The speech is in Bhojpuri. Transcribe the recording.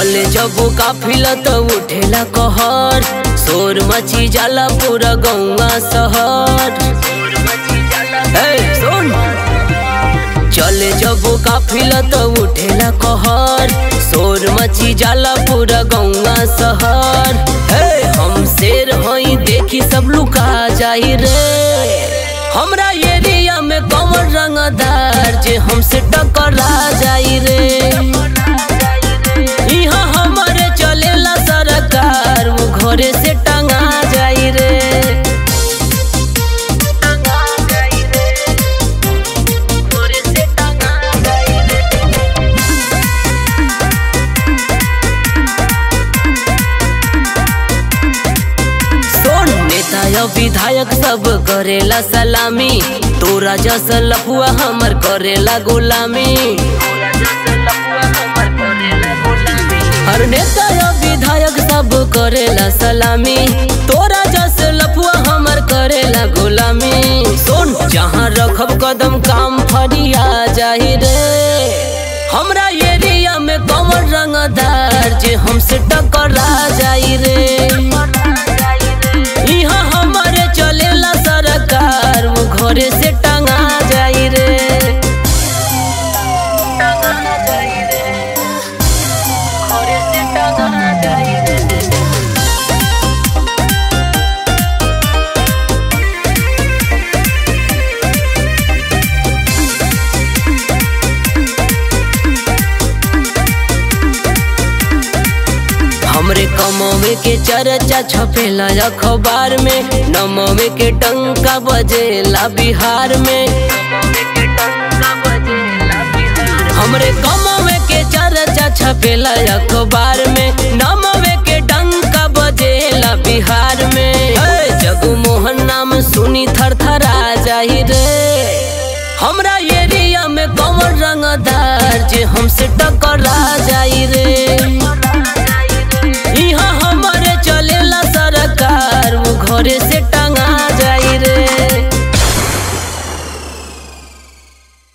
चले जब काफिला तो उठेला कहर शोर मची जाला पूरा गौवा शहर ए, सुन चले जब काफिला तो उठेला कहर शोर मची जाला पूरा गौवा शहर हे हम शेर हई देखी सब लुका जाई रे हमरा एरिया में कमर रंगदार जे हमसे टकरा जाई रे इहाँ हमारे चलेला सरकार वो घरे से टंगा जाई रे सोन नेता या विधायक सब करेला सलामी तोरा जस लफुआ हमर करेला गुलामी हर नेता या विधायक सब करेला सलामी तोरा जस लफुआ हमर करेला गुलामी सुन जहाँ रखब कदम काम फरिया जाहि रे हमरा एरिया में कमर रंगदार जे हमसे टकरा जाई रे इहाँ हमारे चलेला सरकार वो घरे से टंगा जाई रे हमरे कमवे के चर्चा छपेला अखबार में नमवे के टंका बजेला बिहार में हमरे कमवे के चर्चा छपेला अखबार में नमवे के टंका बजेला बिहार में हे, जगमोहन नाम सुनी थर थरा जाही रे हमरा एरिया में कमर रंगदार जे हमसे टक